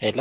ሄሎ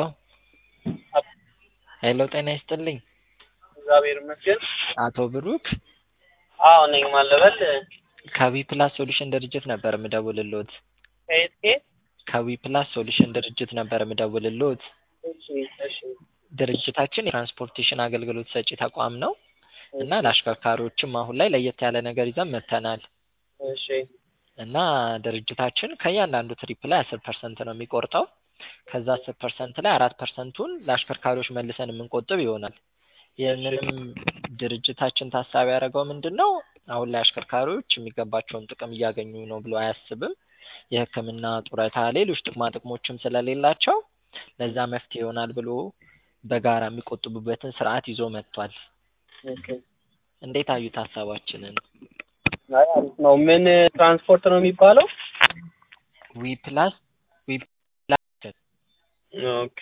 ሄሎ ጤና ይስጥልኝ እግዚአብሔር ይመስገን። አቶ ብሩክ አዎ ነኝ። ማን ልበል? ከዊ ፕላስ ሶሉሽን ድርጅት ነበር የምደውልልዎት። ከየት ከየት? ከዊ ፕላስ ሶሉሽን ድርጅት ነበር የምደውልልዎት። እሺ እሺ ድርጅታችን የትራንስፖርቴሽን አገልግሎት ሰጪ ተቋም ነው እና ለአሽከርካሪዎችም አሁን ላይ ለየት ያለ ነገር ይዘን መጥተናል እሺ እና ድርጅታችን ከእያንዳንዱ ትሪፕ ላይ አስር ፐርሰንት ነው የሚቆርጠው ከዛ አስር ፐርሰንት ላይ አራት ፐርሰንቱን ለአሽከርካሪዎች መልሰን የምንቆጥብ ይሆናል። ይህንንም ድርጅታችን ታሳቢ ያደረገው ምንድን ነው? አሁን ላይ አሽከርካሪዎች የሚገባቸውን ጥቅም እያገኙ ነው ብሎ አያስብም። የሕክምና ጡረታ፣ ሌሎች ጥቅማ ጥቅሞችም ስለሌላቸው ለዛ መፍትሄ ይሆናል ብሎ በጋራ የሚቆጥቡበትን ስርዓት ይዞ መጥቷል። ኦኬ። እንዴት አዩት ሀሳባችንን? አይ አሪፍ ነው። ምን ትራንስፖርት ነው የሚባለው? ዊ ፕላስ ዊ ፕላስ ኦኬ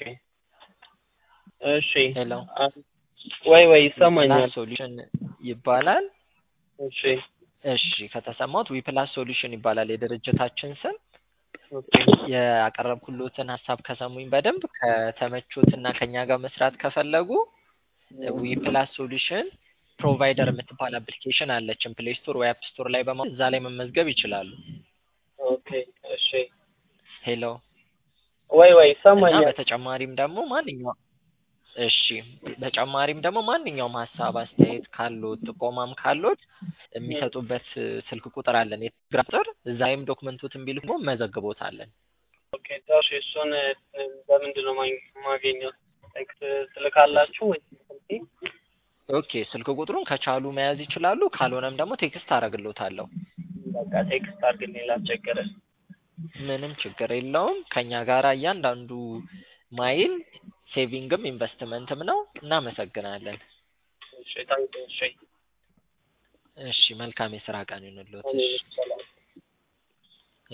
እሺ። ሄሎ አ- ወይ ወይ ይሰማኛል። ሶሉሽን ይባላል። እሺ እሺ ከተሰማሁት ዊ ፕላስ ሶሉሽን ይባላል የድርጅታችን ስም። ኦኬ ያቀረብኩሎትን ሀሳብ ከሰሙኝ በደንብ ከተመቾት እና ከኛ ጋር መስራት ከፈለጉ ዊ ፕላስ ሶሉሽን ፕሮቫይደር የምትባል አፕሊኬሽን አለችን ፕሌይ ስቶር ወይ አፕ ስቶር ላይ በማ እዛ ላይ መመዝገብ ይችላሉ። ኦኬ እሺ። ሄሎ ወይ ወይ እና ይሰማኛል። በተጨማሪም ደግሞ ማንኛውም እሺ በተጨማሪም ደግሞ ማንኛውም ሀሳብ አስተያየት ካሎት ጥቆማም ካሎት የሚሰጡበት ስልክ ቁጥር አለን የቴሌግራም ቁጥር እዛ ላይም ዶክመንቶትን ቢልኩ መዘግቦታለን። ኦኬ እሺ። እሱን እ፣ በምንድን ነው ማግኘ- ማገኘው? ቴክስት ትልካላችሁ ወይ? ኦኬ ስልክ ቁጥሩን ከቻሉ መያዝ ይችላሉ። ካልሆነም ደግሞ ቴክስት አደርግሎታለሁ። በቃ ቴክስት አድርግልኝ ላስቸግርህ። ምንም ችግር የለውም። ከኛ ጋር እያንዳንዱ ማይል ሴቪንግም ኢንቨስትመንትም ነው። እናመሰግናለን። እሺ ታንክ እሺ። እሺ መልካም የስራ ቀን ይሁንልዎት። እኔ እሺ ሰላም